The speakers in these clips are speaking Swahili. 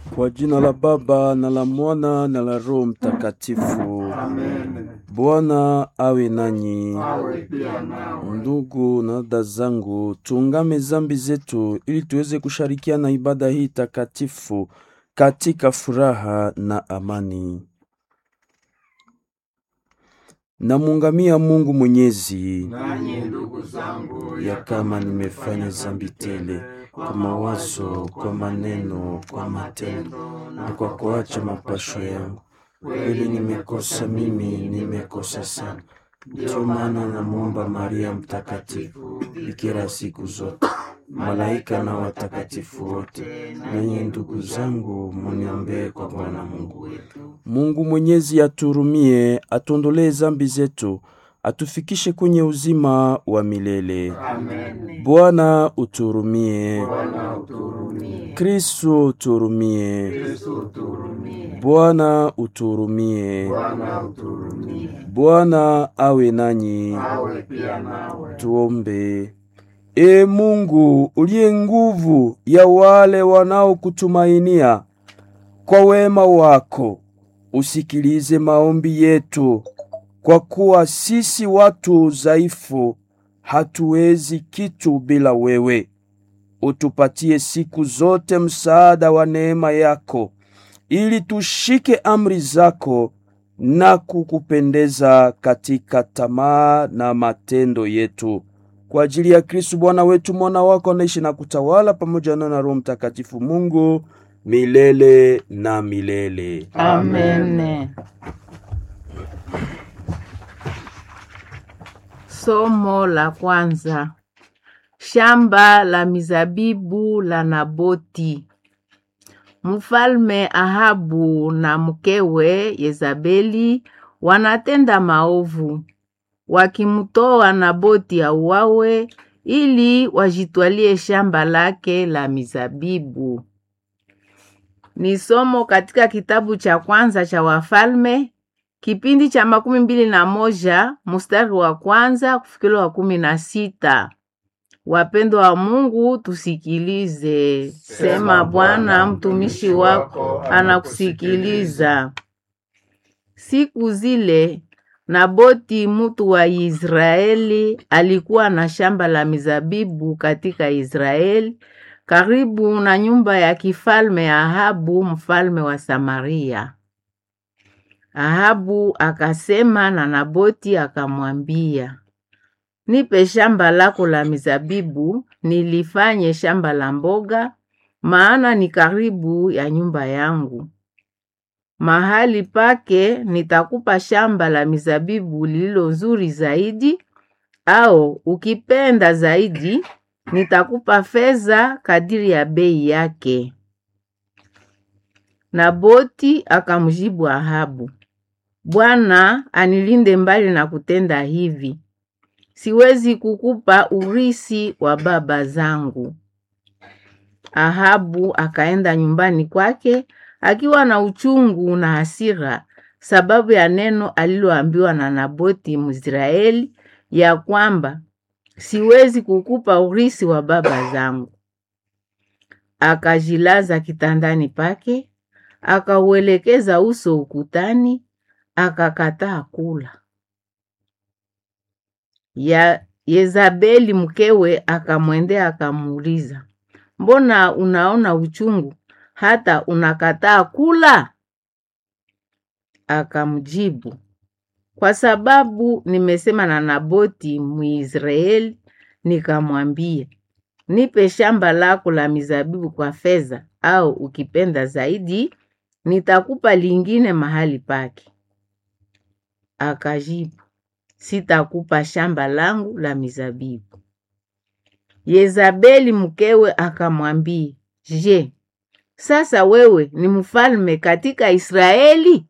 Kwa jina la Baba na la Mwana na la Roho Mtakatifu. Amen. Bwana awe nanyi. Awe pia nawe. Ndugu na dada zangu, tuungame zambi zetu ili tuweze kushirikiana ibada hii takatifu katika furaha na amani. Namuungamia Mungu Mwenyezi Nanyi ndugu zangu, ya kama nimefanya zambi tele kwa mawazo, kwa maneno, kwa matendo na kwa kuacha mapasho yangu. Kweli nimekosa mimi, nimekosa sana. Ndiyo maana namwomba Maria Mtakatifu, bikira siku zote, malaika na watakatifu wote, nanyi ndugu zangu, muniombee kwa Bwana Mungu wetu. Mungu Mwenyezi aturumie, atuondolee zambi zetu, atufikishe kwenye uzima wa milele. Amen. Bwana uturumie. Bwana uturumie. Kristo uturumie. Yesu uturumie. Bwana uturumie. Bwana uturumie. Bwana awe nanyi. Awe pia nawe. Tuombe. E Mungu uliye nguvu ya wale wanaokutumainia, kwa wema wako usikilize maombi yetu, kwa kuwa sisi watu dhaifu hatuwezi kitu bila wewe. Utupatie siku zote msaada wa neema yako, ili tushike amri zako na kukupendeza katika tamaa na matendo yetu kwa ajili ya Kristu Bwana wetu, mwana wako anaishi na kutawala pamoja na na Roho Mtakatifu Mungu milele na milele. Amen. Somo la kwanza. Shamba la mizabibu la Naboti. Mfalme Ahabu na mkewe Yezabeli wanatenda maovu, wakimtoa Naboti auawe ili wajitwalie shamba lake la mizabibu. Ni somo katika kitabu cha kwanza cha Wafalme kipindi cha makumi mbili na moja mstari wa kwanza kufikila wa kumi na sita. Wapendwa wa Mungu, tusikilize. Sema Bwana, mtumishi wako anakusikiliza. Siku zile Naboti mutu wa Israeli alikuwa na shamba la mizabibu katika Israeli karibu na nyumba ya kifalme ya Ahabu mfalme wa Samaria. Ahabu akasema na Naboti akamwambia, nipe shamba lako la mizabibu nilifanye shamba la mboga, maana ni karibu ya nyumba yangu. Mahali pake nitakupa shamba la mizabibu lililo nzuri zaidi, au ukipenda zaidi nitakupa fedha kadiri ya bei yake. Naboti akamjibu Ahabu, Bwana anilinde mbali na kutenda hivi. Siwezi kukupa urisi wa baba zangu. Ahabu akaenda nyumbani kwake akiwa na uchungu na hasira sababu ya neno aliloambiwa na Naboti Mwisraeli ya kwamba siwezi kukupa urisi wa baba zangu. Akajilaza kitandani pake, akauelekeza uso ukutani, akakataa kula. Ya Yezabeli mkewe akamwendea akamuuliza, mbona unaona uchungu hata unakataa kula? Akamjibu, kwa sababu nimesema na Naboti Mwisraeli, nikamwambia nipe shamba lako la mizabibu kwa fedha, au ukipenda zaidi nitakupa lingine mahali pake. Akajibu, sitakupa shamba langu la mizabibu. Yezabeli mkewe akamwambia, je, sasa wewe ni mfalme katika Israeli?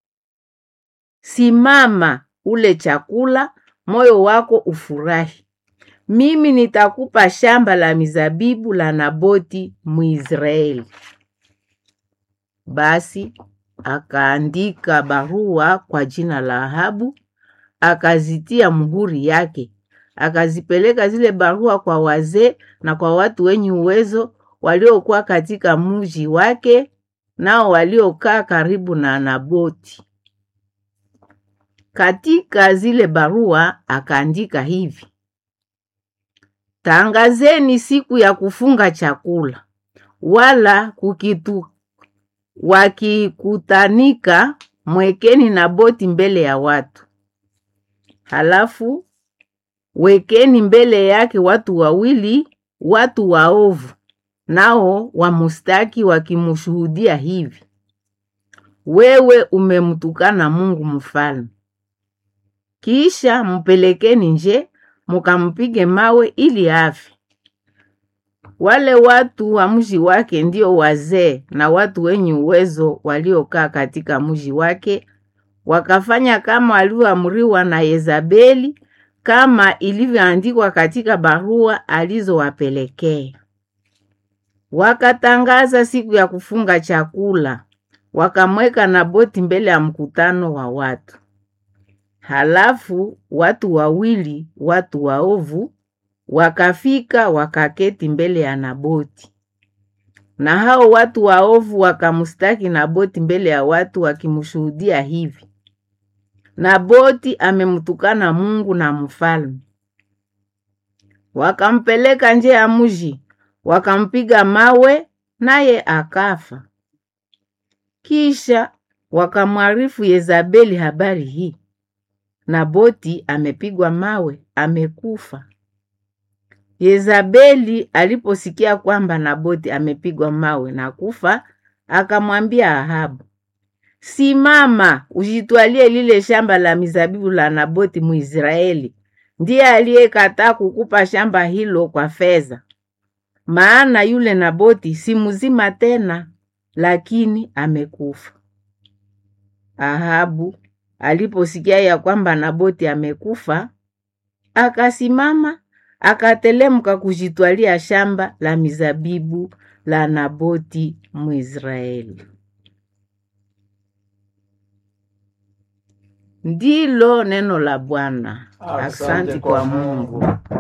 Simama ule chakula, moyo wako ufurahi. Mimi nitakupa shamba la mizabibu la Naboti Mwisraeli. Basi akaandika barua kwa jina la Ahabu, akazitia muhuri yake, akazipeleka zile barua kwa wazee na kwa watu wenye uwezo waliokuwa katika mji wake nao waliokaa karibu na Naboti. Katika zile barua akaandika hivi: Tangazeni siku ya kufunga chakula, wala kukitu wakikutanika, mwekeni Naboti mbele ya watu. Halafu wekeni mbele yake watu wawili, watu waovu, nao wamustaki wakimshuhudia hivi: wewe umemtukana Mungu mfalme. Kisha mpelekeni nje, mukampige mawe ili afe. Wale watu wa mji wake ndio wazee na watu wenye uwezo waliokaa katika mji wake, wakafanya kama walivyoamriwa na Yezabeli, kama ilivyoandikwa katika barua alizowapelekea. Wakatangaza siku ya kufunga chakula, wakamweka Naboti mbele ya mkutano wa watu. Halafu watu wawili, watu waovu, wakafika wakaketi mbele ya Naboti, na hao watu waovu wakamstaki Naboti mbele ya watu, wakimshuhudia hivi: Naboti amemtukana Mungu na mfalme. Wakampeleka nje ya mji, wakampiga mawe, naye akafa. Kisha wakamwarifu Yezabeli habari hii, Naboti amepigwa mawe, amekufa. Yezabeli aliposikia kwamba Naboti amepigwa mawe na kufa, akamwambia Ahabu, simama, ujitwalie lile shamba la mizabibu la Naboti Mwisraeli, ndiye aliyekataa kukupa shamba hilo kwa fedha. Maana yule Naboti si mzima tena, lakini amekufa. Ahabu aliposikia ya kwamba Naboti amekufa, akasimama akatelemka kujitwalia shamba la mizabibu la Naboti Mwisraeli. Ndilo neno la Bwana. Asante Asante kwa kwa Mungu.